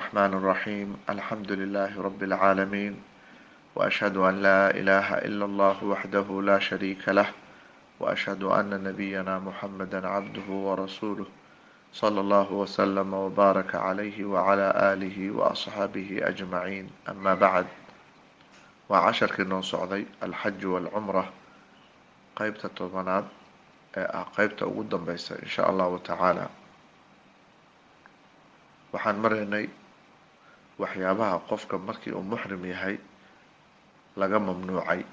الرحمن الرحيم الحمد لله رب العالمين وأشهد أن لا إله إلا الله وحده لا شريك له وأشهد أن نبينا محمدا عبده ورسوله صلى الله وسلم وبارك عليه وعلى آله وأصحابه أجمعين أما بعد وعشرkii noo socday alxaj wاlcumra qeybta tobanaad ee ah qeybta ugu dambeysa in sha allahu tacaala waxaan maraynay waxyaabaha qofka markii uu muxrim yahay laga mamnuucay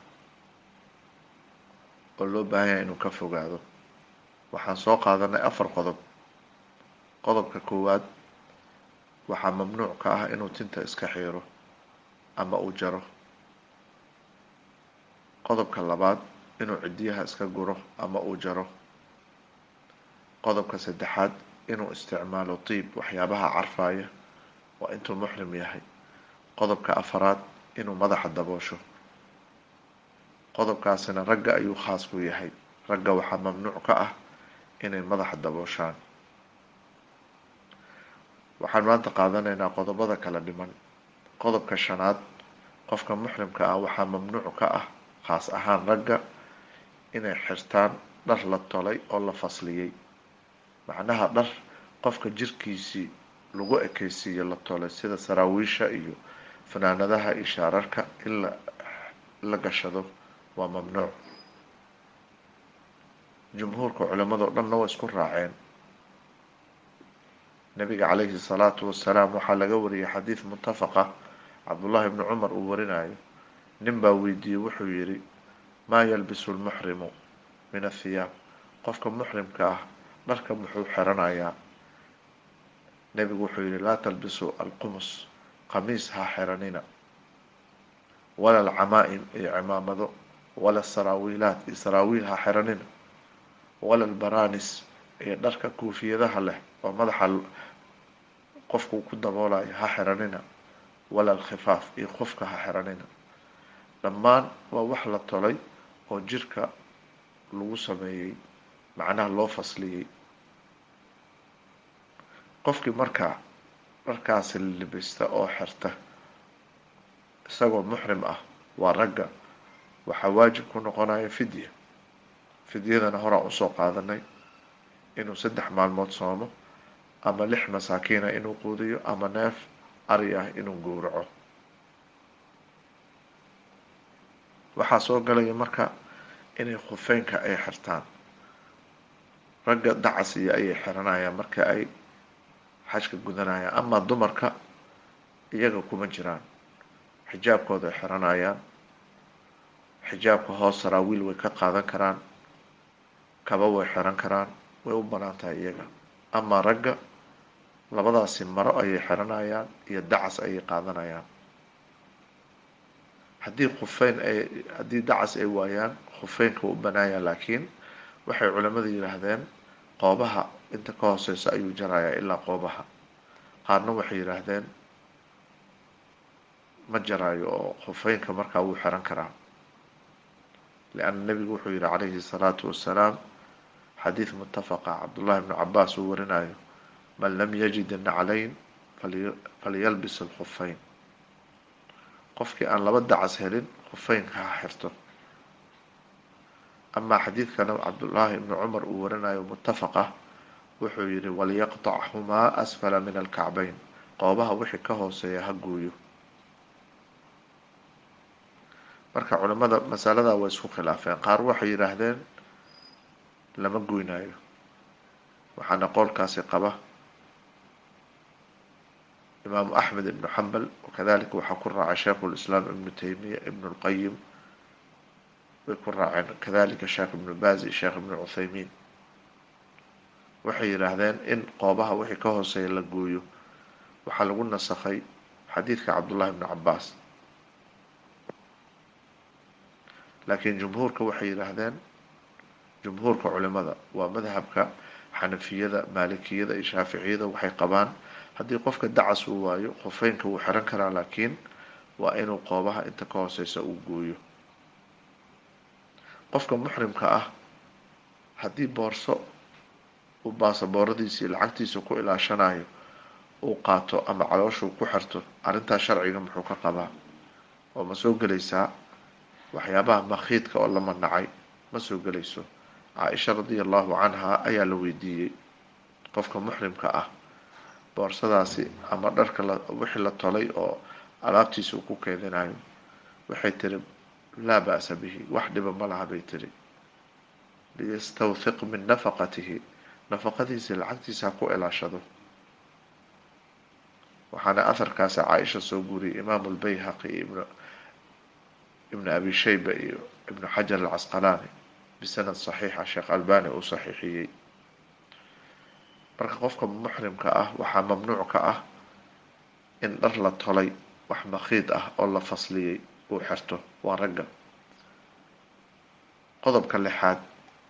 oo loo baahan yahay inuu ka fogaado waxaan soo qaadanay afar qodob qodobka koowaad waxaa mamnuuc ka ah inuu tinta iska xiiro ama uu jaro qodobka labaad inuu cidiyaha iska guro ama uu jaro qodobka saddexaad inuu isticmaalo tiib waxyaabaha carfaaya waa intuu muxrim yahay qodobka afaraad inuu madaxa daboosho qodobkaasina ragga ayuu khaas ku yahay ragga waxaa mamnuuc ka ah inay madaxa dabooshaan waxaan maanta qaadanaynaa qodobada kala dhiman qodobka shanaad qofka muxrimka ah waxaa mamnuuc ka ah khaas ahaan ragga inay xirtaan dhar la tolay oo la fasliyey macnaha dhar qofka jirkiisii lagu ekeysiiyo la tolay sida saraawiisha iyo fanaanadaha iyo shaararka in la la gashado waa mamnuuc jumhuurka culimadoo dhanna way isku raaceen nabiga calayhi salaatu wasalaam waxaa laga wariyay xadiid muttafaqa cabdullaahi bni cumar uu warinayo nin baa weydiiyey wuxuu yidhi maa yalbisu lmuxrimu min athiyaab qofka muxrimka ah dharka muxuu xiranayaa nebigu wuxuu yidhi laa talbisu alqumus qamiis ha xiranina wala alcamaa-im iyo cimaamado wala saraawiilaat iyo saraawiil ha xiranina wala albaranis iyo dharka kuufiyadaha leh oo madaxa qofku ku daboolayo ha xiranina wala alkhifaaf iyo qofka ha xiranina dhammaan waa wax la tolay oo jirka lagu sameeyey macnaha loo fasliyey qofkii markaa dharkaasi libista oo xirta isagoo muxrim ah waa ragga waxaa waajib ku noqonaya fidya fidyadana horaa usoo qaadanay inuu saddex maalmood soomo ama lix masaakiina inuu quudiyo ama neef ari ah inuu gowraco waxaa soo galaya marka inay khufeynka ay xirtaan ragga dacasiya ayay xiranayaan marka ay xajka gudanayaan amaa dumarka iyaga kuma jiraan xijaabkooda ay xiranayaan xijaabka hoos saraawiil way ka qaadan karaan kaba way xiran karaan way u banaan tahay iyaga amaa ragga labadaasi maro ayay xiranayaan iyo dacas ayay qaadanayaan haddii khufeyn ay haddii dacas ay waayaan khufeynka wuu u banaaya laakiin waxay culamadu yidhaahdeen qoobaha inta ka hooseysa ayuu jarayaa ilaa qoobaha qaarna waxay yidhaahdeen ma jaraayo oo khufeynka markaa wuu xiran karaa lianna nebigu wuxuu yihi calayhi salaatu wasalaam xadiid muttafaqa cabdullahi bnu cabaas uu warinayo man lam yajid naclayn falyalbis alkhufeyn qofkii aan laba dacas helin khufeynka ha xirto amaa xadiidkana cabdullaahi ibni cumar uu warinayo muttafaqa wuxuu yihi waliyaqtachumaa asfala min alkacbeyn qoobaha wixii ka hooseeya ha gooyo marka culimada masalada way isku khilaafeen qaar waxay yidhaahdeen lama goynayo waxaana qowlkaasi qaba imaamu axmed ibnu xambal wakadalika waxaa ku raacay sheikhu lislaam ibnu taymiya ibnu lqayim way ku raaceen kadalika sheekh ibnu bazi sheekh ibnu cuthaymiin waxay yidhaahdeen in qoobaha wixii ka hooseeya la gooyo waxaa lagu nasakhay xadiidka cabdullahi ibnu cabaas laakiin jumhuurka waxay yidhaahdeen jumhuurka culimada waa madhabka xanafiyada maalikiyada iyo shaaficiyada waxay qabaan haddii qofka dacas uu waayo khufeynka wuu xiran karaa laakiin waa inuu qoobaha inta ka hooseysa uu gooyo qofka muxrimka ah haddii boorso uu baasabooradiisii lacagtiisa ku ilaashanayo uu qaato ama calooshuu ku xirto arrintaas sharciga muxuu ka qabaa oo ma soo gelaysaa waxyaabaha makhiidka oo la manacay ma soo gelayso caaisha radia allahu canha ayaa la weydiiyey qofka muxrimka ah boorsadaasi ama dharka wixii la tolay oo alaabtiisa uu ku keedinayo waxay tiri laa ba'sa bihi wax dhiba ma laha bay tiri liyastawhiq min nafaqatihi nafaqadiisa lacagtiisa ha ku ilaashado waxaana aharkaasi caaisha soo guuriyay imaamu lbayhaqi iyo ibnu abi shayba iyo ibnu xajar alcasqalaani bisanad saxiixa sheekh albani uu saxiixiyey marka qofka muxrimka ah waxaa mamnuuc ka ah in dhar la tolay wax makhiid ah oo la fasliyey uu xirto waa ragga qodobka lixaad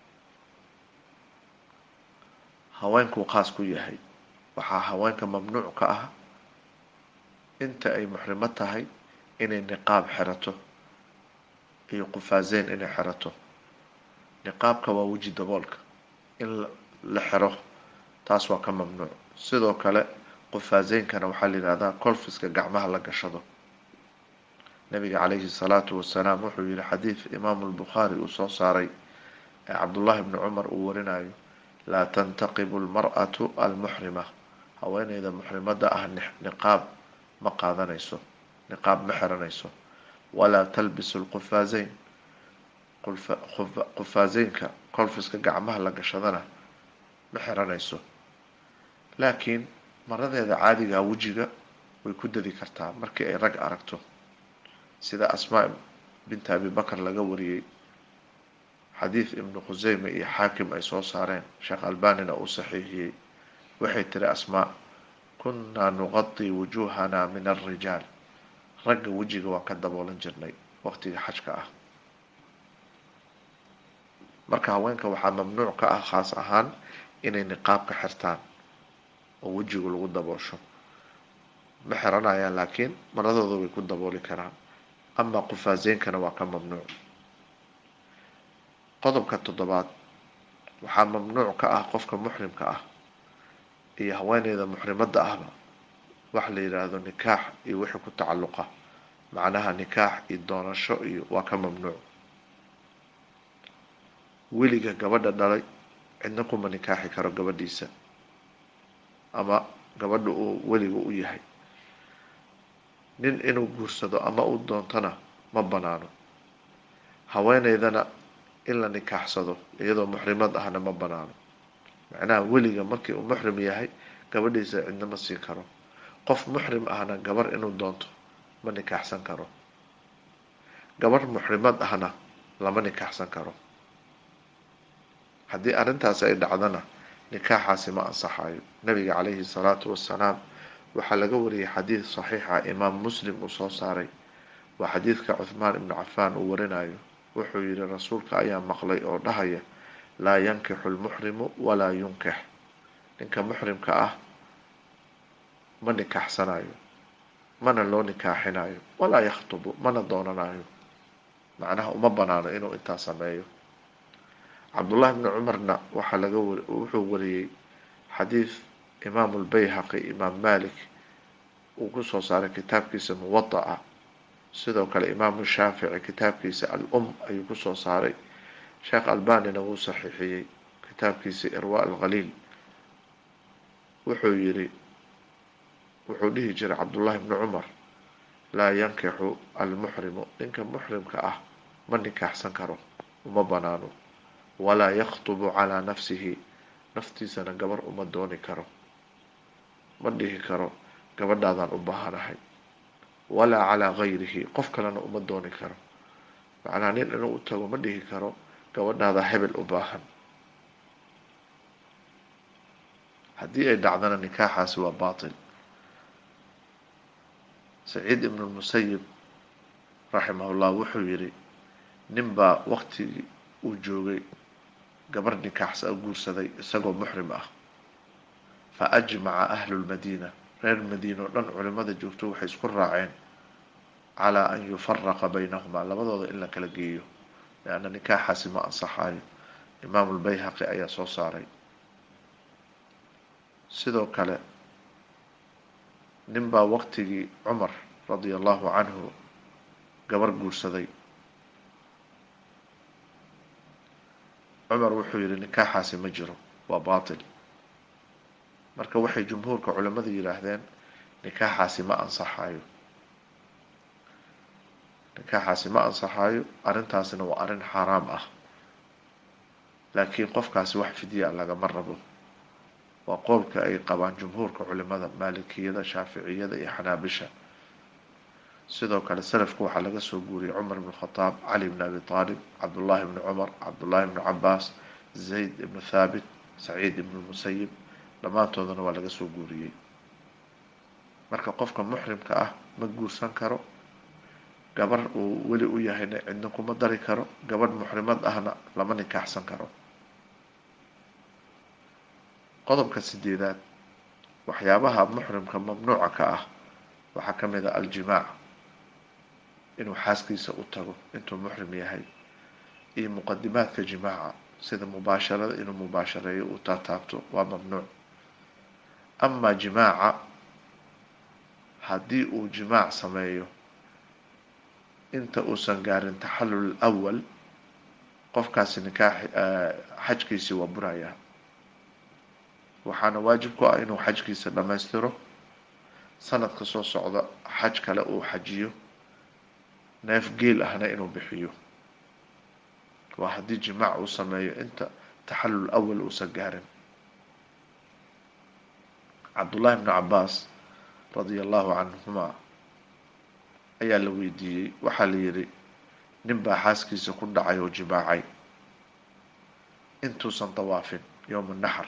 haweenkuu qaas ku yahay waxaa haweenka mamnuuc ka ah inta ay muxrimo tahay inay niqaab xirato iyo qufaazeyn inay xirato niqaabka waa weji daboolka in la xiro taas waa ka mamnuuc sidoo kale qufaazeynkana waxaa la yidhahdaa colfiska gacmaha la gashado nabiga calayhi salaatu wasalaam wuxuu yihi xadiid imaamu lbukhaari uu soo saaray ee cabdullahi bni cumar uu warinayo laa tantaqibu lmar'atu almuxrima haweeneyda muxrimada ah niqaab ma qaadanayso niqaab ma xiranayso walaa talbisu lqufaazeyn qufaazeynka colfiska gacmaha la gashadana ma xiranayso laakiin maradeeda caadigaa wejiga way ku dadi kartaa markii ay rag aragto sida asmaa binta abi bakar laga wariyey xadiid ibnu khuseyme iyo xaakim ay soo saareen sheekh albanina uu saxiixiyey waxay tiri asmaa kunnaa nuqadii wujuuhana min alrijaal ragga wejiga waan ka daboolan jirnay waqtiga xajka ah marka haweenka waxaa mamnuuc ka ah khaas ahaan inay niqaabka xirtaan oo wejigu lagu daboosho ma xiranayaan laakiin maradooda way ku dabooli karaan ama qufaazeynkana waa ka mamnuuc qodobka toddobaad waxaa mamnuuc ka ah qofka muxrimka ah iyo haweeneyda muxrimadda ahba wax la yidhaahdo nikaax iyo wixii ku tacalluqa macnaha nikaax iyo doonasho iyo waa ka mamnuuc weliga gabadha dhalay cidna kuma nikaaxi karo gabadhiisa ama gabadha uu weliga u yahay nin inuu guursado ama uu doontona ma banaano haweeneydana in la nikaaxsado iyadoo muxrimad ahna ma banaano macnaha weliga markii uu muxrim yahay gabadhiisa cidna ma siin karo qof muxrim ahna gabar inuu doonto ma nikaaxsan karo gabar muxrimad ahna lama nikaaxsan karo haddii arrintaasi ay dhacdana nikaaxaasi ma ansaxayo nabiga calayhi salaatu wassalaam waxaa laga wariyay xadiid saxiixa imaam muslim uu soo saaray waa xadiidka cuthmaan ibnu cafaan uu warinayo wuxuu yihi rasuulka ayaa maqlay oo dhahaya laa yankixu lmuxrimu walaa yunkix ninka muxrimka ah ma nikaaxsanayo mana loo nikaaxinayo walaa yakhtubu mana doonanayo macnaha uma banaano inuu intaa sameeyo cabdullahi bni cumarna waxaa laga wuxuu wariyey xadiid imaamu lbayhaqi imaam malik uu kusoo saaray kitaabkiisa muwadaca sidoo kale imaamu shaafici kitaabkiisa al um ayuu kusoo saaray sheekh albanina wuu saxiixiyey kitaabkiisa irwa alkhaliil wuxuu yidhi wuxuu dhihi jiray cabdullahi bni cumar laa yankixu almuxrimu ninka muxrimka ah ma nikaaxsan karo uma banaano walaa yakhtubu calaa nafsihi naftiisana gabar uma dooni karo ma dhihi karo gabadhaadaan u baahanahay walaa calaa gayrihi qof kalena uma dooni karo macnaha nin inuu u tago ma dhihi karo gabadhaada hebel u baahan haddii ay dhacdana nikaaxaasi waa baatil saciid ibnu lmusayib raximahullah wuxuu yidhi ninbaa waqtigii uu joogay gabar nikaaxsa guursaday isagoo muxrim ah fa ajmaca ahlu lmadiina reer madiina oo dhan culimada joogto waxay isku raaceen calaa an yufaraqa baynahumaa labadooda in la kala geeyo leanna nikaaxaasi ma ansaxayo imaamu lbayhaqi ayaa soo saaray sidoo kale nin baa waqtigii cumar radia allahu canhu gabar guursaday cumar wuxuu yidhi nikaaxaasi ma jiro waa baatil marka waxay jumhuurka culimmadu yidhaahdeen nikaaxaasi ma ansaxayo nikaaxaasi ma ansaxayo arrintaasina waa arrin xaaraam ah laakiin qofkaasi wax fidya lagama rabo waa qowlka ay qabaan jumhuurka culimada maalikiyada shaaficiyada iyo xanaabisha sidoo kale salafku waxaa laga soo guuriyey cumar ibn khataab cali bn abi aalib cabdullaahi bni cumar cabdullaahi bni cabaas zayd ibnu thaabit saciid ibnu musayib dhammaantoodana waa laga soo guuriyey marka qofka muxrimka ah ma guursan karo gabar uu weli u yahayna cidna kuma dari karo gabadh muxrimad ahna lama nikaaxsan karo qodobka sideedaad waxyaabaha muxrimka mamnuuca ka ah waxaa ka mid a aljimaac inuu xaaskiisa u tago intuu muxrim yahay iyo muqadimaadka jimaaca sida mubaasharada inuu mubaashareeyo uu taataabto waa mamnuuc amaa jimaaca haddii uu jimaac sameeyo inta uusan gaarin taxallul awal qofkaasi nikaax xajkiisii waa burayaa waxaana waajib ku ah inuu xajkiisa dhammaystiro sanadka soo socda xaj kale uu xajiyo neef geel ahna inuu bixiyo waa haddii jimaac uu sameeyo inta taxallul awal uusan gaarin cabdullaahi bnu cabaas radia allahu canhuma ayaa la weydiiyey waxaa la yidhi nin baa xaaskiisa ku dhacay oo jimaacay intuusan dawaafin yowma naxar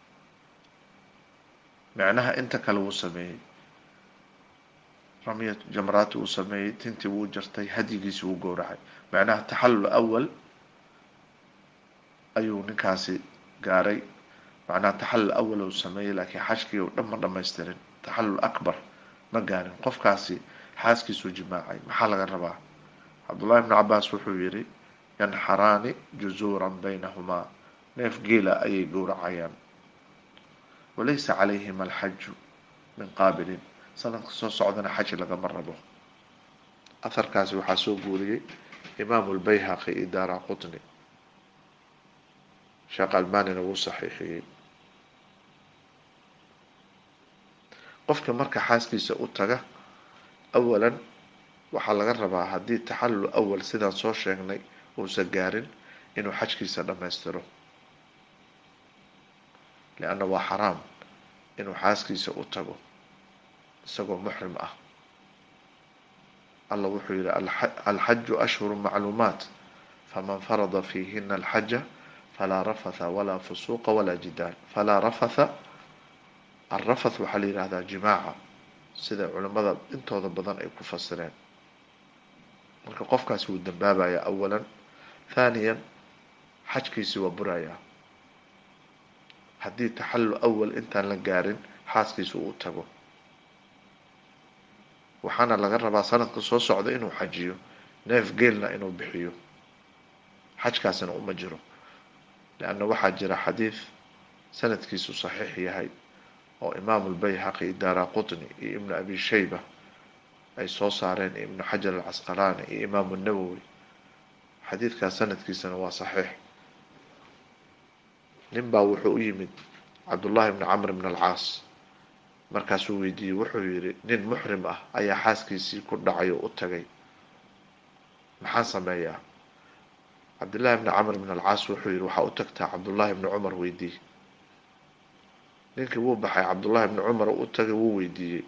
micnaha inta kale wuu sameeyey ramya jamraati wuu sameeyey tintii wuu jartay hadyigiisi wuu gowracay macnaha taxallul awal ayuu ninkaasi gaaray macnaha taxallul awal uu sameeyey laakiin xajkii u dhan ma dhamaystirin taxallul akbar ma gaarin qofkaasi xaaskiisuu jimaacay maxaa laga rabaa cabdullahi bnu cabaas wuxuu yidhi yanxaraani juzuuran baynahumaa neef geela ayay gowracayaan walaysa calayhima alxaju min qaabilin sanadka soo socdana xaj lagama rabo aharkaasi waxaa soo guuriyey imaamu lbayhaqi iyo daara qutni sheekh albanina wuu saxiixiyey qofka marka xaaskiisa u taga awalan waxaa laga rabaa haddii taxallul awal sidaan soo sheegnay uusan gaarin inuu xajkiisa dhammaystiro lianna waa xaraam inuu xaaskiisa u tago isagoo muxrim ah allah wuxuu yidhi alxaju ashhuru macluumaat faman farada fiihina alxaja falaa rafatha walaa fusuuqa walaa jidaal falaa rafatha alrafath waxaa la yidhahdaa jimaaca sida culimmada intooda badan ay ku fasireen marka qofkaasi wuu dambaabayaa awalan thaniyan xajkiisi waa burayaa haddii taxallul awal intaan la gaarin xaaskiisa uu tago waxaana laga rabaa sanadka soo socda inuu xajiyo neef geelna inuu bixiyo xajkaasina uma jiro leanna waxaa jira xadiid sanadkiisu saxiix yahay oo imaamu lbayhaqi daara qutni iyo ibnu abi shayba ay soo saareen ibnu xajar alcasqalaani iyo imaamu nawowi xadiidkaas sanadkiisana waa saxiix nin baa wuxuu u yimid cabdullaahi bni camr bn alcaas markaasuu weydiiyey wuxuu yidhi nin muxrim ah ayaa xaaskiisii ku dhacay oo u tagay maxaan sameeyaa cabdullaahi bni camr bn alcaas wuxuu yidhi waxaa u tagtaa cabdullaahi bni cumar weydii ninkii wuu baxay cabdullaahi bni cumar u tagay wuu weydiiyey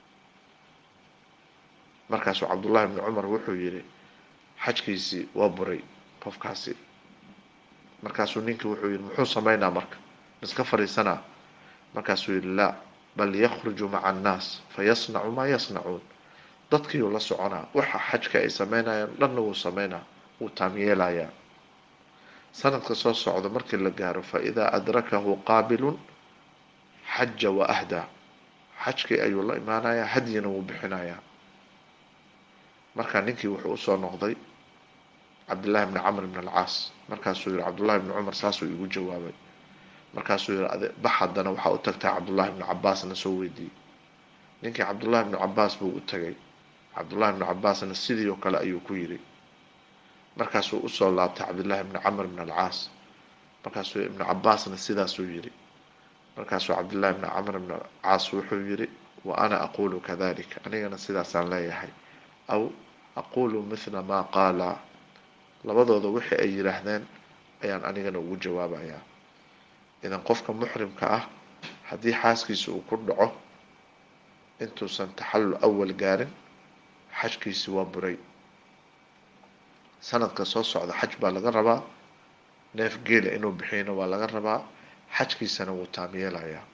markaasuu cabdullaahi bni cumar wuxuu yidhi xajkiisii waa buray qofkaasi markaasuu ninkii wuxuu yidhi muxuu sameynaa marka iska fadhiisanaa markaasuu yidhi laa bal yakhruju maca annaas fayasnacu maa yasnacuun dadkiiuu la soconaa waxa xajka ay sameynayaan dhanna wuu sameynaa wuu taamyeelayaa sanadka soo socda markii la gaaro fa idaa adrakahu qaabilun xaja wa ahdaa xajkii ayuu la imaanayaa hadyina wuu bixinayaa markaa ninkii wuxuu usoo noqday cabdullaahi bni camr bn alcaas markaasuu yihi cabdullahi bni cumar saasuu igu jawaabay markaasuu yihi bax haddana waxaa u tagtaa cabdullaahi bni cabaasna soo weydiiyey ninkii cabdullahi ibnu cabaas buu u tegay cabdullahi ibnu cabaasna sidii oo kale ayuu ku yidhi markaasuu usoo laabtay cabdullahi ibni camr ibn alcaas markaasuu ibnu cabaasna sidaasuu yidhi markaasuu cabdullahi ibni camr ibn alcaas wuxuu yidhi wa ana aquulu kadalika anigana sidaasaan leeyahay aw aquulu mithla maa qaala labadooda wixii ay yidhaahdeen ayaan anigana ugu jawaabayaa idan qofka muxrimka ah haddii xaaskiisa uu ku dhaco intuusan taxallul awal gaarin xajkiisi waa buray sanadka soo socda xaj baa laga rabaa neef geela inuu bixiyna waa laga rabaa xajkiisana wuu taam yeelayaa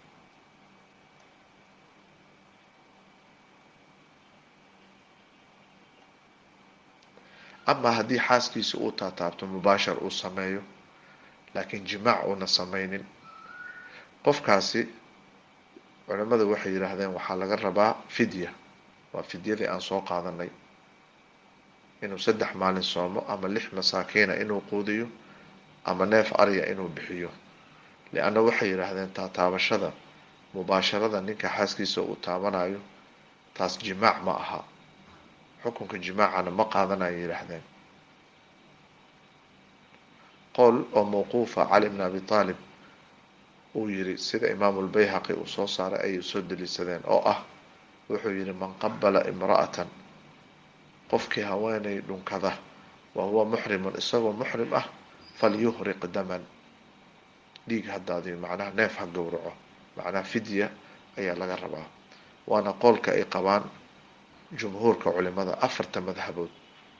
amaa haddii xaaskiisa uu taataabto mubaashar uu sameeyo laakiin jimaac uuna sameynin qofkaasi culimmada waxay yidhaahdeen waxaa laga rabaa fidya waa fidyadii aan soo qaadanay inuu saddex maalin soomo ama lix masaakiina inuu quudiyo ama neef arya inuu bixiyo lianna waxay yidhaahdeen taataabashada mubaasharada ninka xaaskiisa uu taabanayo taas jimaac ma aha xukunka jimaacana ma qaadanaya yidhaahdeen qowl oo mawquufa cali bn abi aalib uu yidhi sida imaamu lbayhaqi uu soo saaray ayay soo daliishadeen oo ah wuxuu yidhi man qabala imra'atan qofkii haweenay dhunkada wa huwa muxrimun isagoo muxrim ah falyuhriq daman dhiig haddaadiyo macnaha neef ha gowraco macnaha fidya ayaa laga rabaa waana qoolka ay qabaan jumhuurka culimada afarta madhabood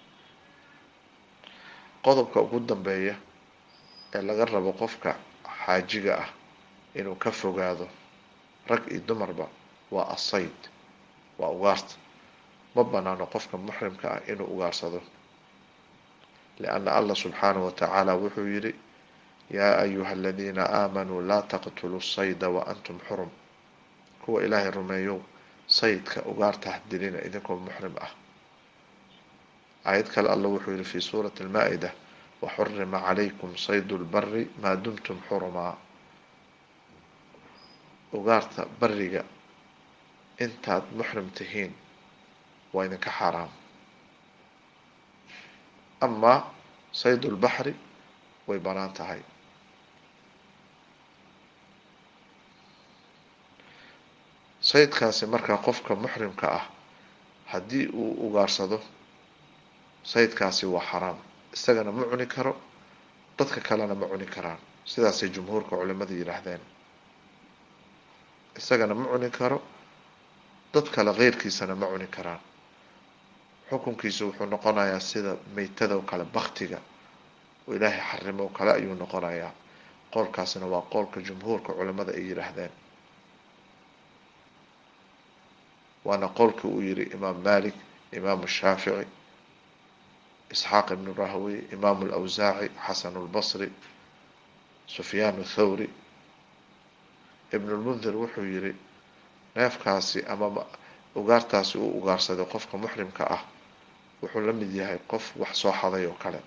qodobka ugu dambeeya ee laga rabo qofka xaajiga ah inuu ka fogaado rag iyo dumarba waa asayd waa ugaarta ma banaano qofka muxrimka ah inuu ugaarsado lianna allah subxaanahu wa tacaala wuxuu yidhi yaa ayuha aladiina aamanuu laa taqtuluu sayda wa antum xurum kuwa ilaahay rumeeyow saydka ugaarta hadilina idinkoo muxrim ah aayad kale alla wuxuu yihi fi suurati almaa-ida waxurima calaykum saydu lbari maa dumtum xurumaa ugaarta bariga intaad muxrim tihiin waa idinka xaaraam amaa saydu lbaxri way banaan tahay saydkaasi markaa qofka muxrimka ah haddii uu ugaarsado saydkaasi waa xaraam isagana ma cuni karo dadka kalena ma cuni karaan sidaasay jumhuurka culimada yidhaahdeen isagana ma cuni karo dad kale keyrkiisana ma cuni karaan xukunkiisu wuxuu noqonayaa sida meytada oo kale baktiga oo ilaahay xarimo oo kale ayuu noqonayaa qoolkaasina waa qoolka jumhuurka culimada ay yidhaahdeen waana qowlkii uu yihi imaam malik imaamu shaafici isxaaq ibnu rahwey imaamu lawsaaci xasanu lbasri sufyaan thawri ibn lmundir wuxuu yihi neefkaasi ama ugaartaasi uu ugaarsaday qofka muxrimka ah wuxuu la mid yahay qof wax soo xaday oo kale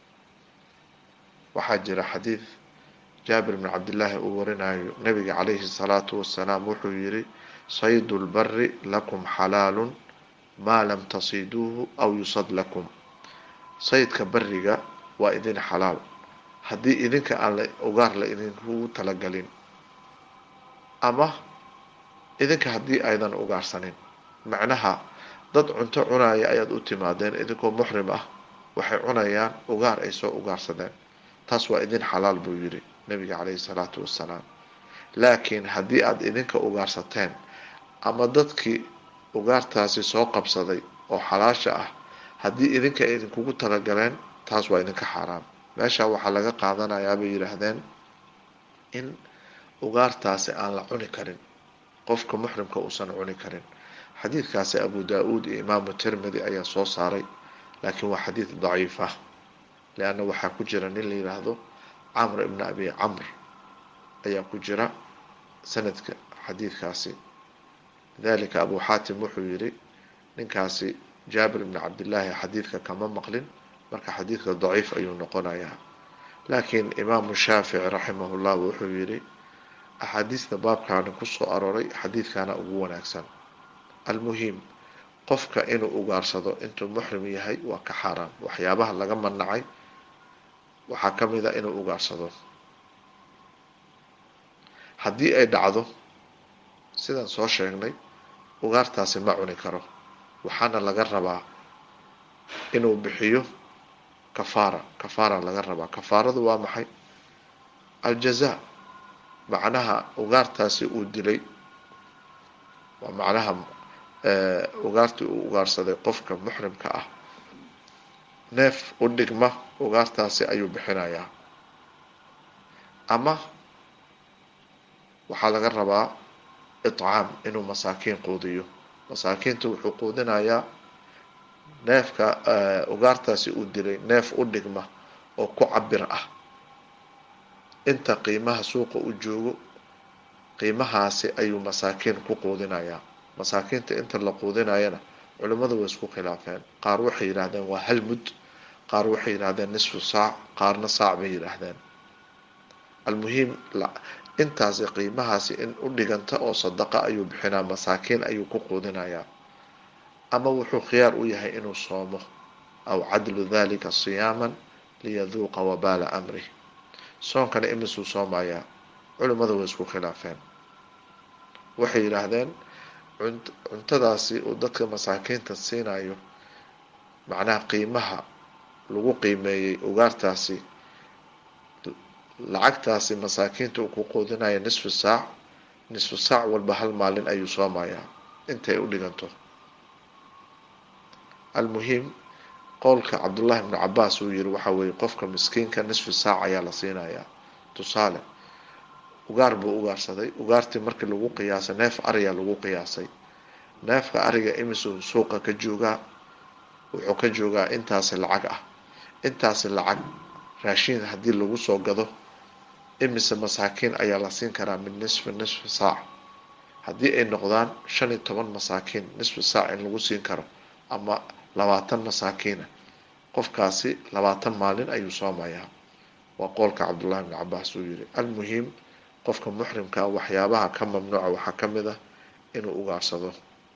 waxaa jira xadiid jaabir bn cabdillaahi uu warinayo nabiga calayhi salaatu wasalaam wuxuu yihi saydu lbari lakum xalaalun maa lam tasiduuhu aw yusad lakum saydka bariga waa idin xalaal haddii idinka aan la ugaar la idinkugu talagalin ama idinka haddii aydan ugaarsanin macnaha dad cunto cunaya ayaad u timaadeen idinkoo muxrim ah waxay cunayaan ugaar ay soo ugaarsadeen taas waa idin xalaal buu yidhi nabiga calayhi salaatu wassalaam laakiin haddii aada idinka ugaarsateen ama dadkii ugaartaasi soo qabsaday oo xalaasha ah haddii idinka ay idinkugu talagaleen taas waa idinka xaaraam meesha waxaa laga qaadanayaa bay yidhaahdeen in ugaartaasi aan la cuni karin qofka muxrimka uusan cuni karin xadiidkaasi abu daa-uud iyo imaamu tirmidi ayaa soo saaray laakiin waa xadiid daciif ah leanna waxaa ku jira nin la yidhaahdo camr ibna abi camr ayaa ku jira sanadka xadiidkaasi lidalika abu xaatim wuxuu yidhi ninkaasi jaabir ibni cabdillaahi xadiidka kama maqlin marka xadiidka daciif ayuu noqonayaa laakiin imaamu shaafici raximahullah wuxuu yidhi axaadiista baabkaani kusoo arooray xadiidkana ugu wanaagsan almuhim qofka inuu ugaarsado intuu muxrim yahay waa ka xaaraam waxyaabaha laga manacay waxaa ka mid a inuu ugaarsado haddii ay dhacdo sidaan soo sheegnay ugaartaasi ma cuni karo waxaana laga rabaa inuu bixiyo kafaara kafaara laga rabaa kafaaradu waa maxay aljaza macnaha ugaartaasi uu dilay waa macnaha ugaartii uu ugaarsaday qofka muxrimka ah neef u dhigma ugaartaasi ayuu bixinayaa ama waxaa laga rabaa iطcaam inuu masaakiin quudiyo masaakiinta wuxuu quudinayaa neefka ugaartaasi uu dilay neef u dhigma oo ku cabir ah inta qiimaha suuqa u joogo qiimahaasi ayuu masaakiin ku quudinayaa masaakiinta inta la quudinayana culimmadu way isku khilaafeen qaar waxay yidhaahdeen waa hal mud qaar waxay yidhahdeen nisfu saac qaarna saac bay yidhaahdeen almuhiim intaasi qiimahaasi in u dhiganta oo sadaqa ayuu bixinaa masaakiin ayuu ku quudinayaa ama wuxuu khiyaar u yahay inuu soomo aw cadlu dalika siyaaman liyaduuqa wabaala amrih soonkana imisuu soomayaa culimmadu way isku khilaafeen waxay yidhaahdeen cuntadaasi uu dadka masaakiinta siinayo macnaha qiimaha lagu qiimeeyey ugaartaasi lacagtaasi masaakiinta uu ku quudinayo nisfu saac nisfu saac walba hal maalin ayuu soomayaa intay u dhiganto almuhim qowlka cabdullahi ibnu cabaas uu yiri waxa weeye qofka miskiinka nisfu saac ayaa la siinayaa tusaale ugaar buu ugaarsaday ugaartii markii lagu qiyaasay neef ariyaa lagu qiyaasay neefka ariga imisuu suuqa ka joogaa wuxuu ka joogaa intaasi lacag ah intaasi lacag raashiin haddii lagu soo gado imise masaakiin ayaa la siin karaa min nisfi nisfi saac haddii ay noqdaan shan iyo toban masaakiin nisfi saac in lagu siin karo ama labaatan masaakiina qofkaasi labaatan maalin ayuu soomayaa waa qoolka cabdullahi bni cabaas uu yiri almuhim qofka muxrimkaa waxyaabaha ka mamnuuca waxaa ka mid ah inuu ugaarsado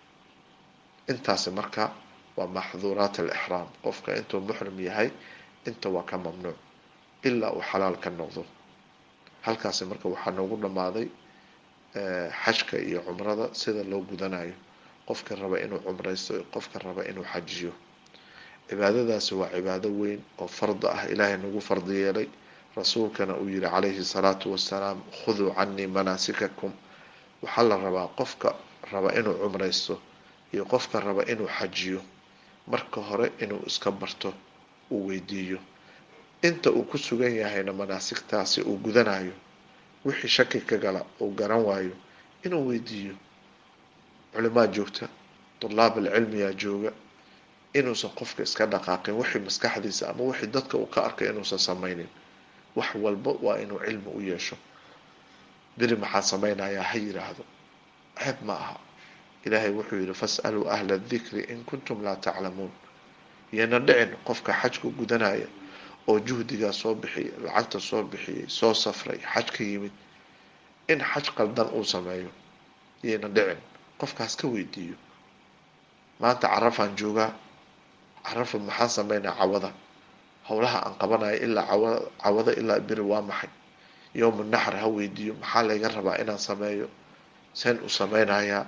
intaasi marka waa maxduuraat alixraam qofka intuu muxrim yahay inta waa ka mamnuuc ilaa uu xalaal ka noqdo halkaasi marka waxaa noogu dhammaaday xajka iyo cumrada sida loo gudanayo qofka raba inuu cumraysto qofka raba inuu xajiyo cibaadadaasi waa cibaado weyn oo farda ah ilaahay nagu fardi yeelay rasuulkana uu yihi calayhi salaatu wasalaam khuduu canii manaasikakum waxaa la rabaa qofka raba inuu cumraysto iyo qofka raba inuu xajiyo marka hore inuu iska barto uu weydiiyo inta uu ku sugan yahayna manaasigtaasi uu gudanayo wixii shaki ka gala uu garan waayo inuu weydiiyo culimaa joogta dulaab alcilmiyaa jooga inuusan qofka iska dhaqaaqin wixii maskaxdiisa ama wixii dadka uu ka arkay inuusan samaynin wax walba waa inuu cilmi u yeesho beri maxaa samaynayaa ha yiraahdo ceeb ma aha ilaahay wuxuu yihi fas'aluu ahla dikri in kuntum laa taclamuun iyana dhicin qofka xajka gudanaya oo juhdigaa soo bixiyay lacagta soo bixiyay soo safray xaj ka yimid in xaj qaldan uu sameeyo iyayna dhicin qofkaas ka weydiiyo maanta carafaan joogaa carafa maxaan sameynaa cawada howlaha aan qabanayo ilaa cawada ilaa beri waa maxay yowma naxr ha weydiiyo maxaa layga rabaa inaan sameeyo seen u sameynayaa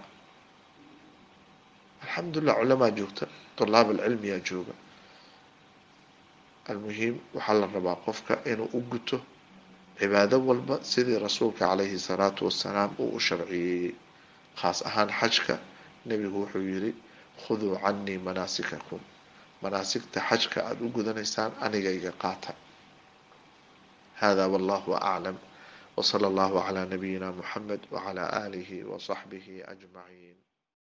alxamdulilah culamaa joogta dulaab alcilmiyaa jooga almuhim waxaa la rabaa qofka inuu u guto cibaado walba sidii rasuulka calayhi salaatu wasalaam uu u sharciyeeyey khaas ahaan xajka nebigu wuxuu yiri khuduu canii manaasikakum manaasigta xajka aada u gudanaysaan anigayga qaata hada wallahu aclam wsala allahu calaa nabiyina muxamed wacala aalihi wasaxbihi ajmaciin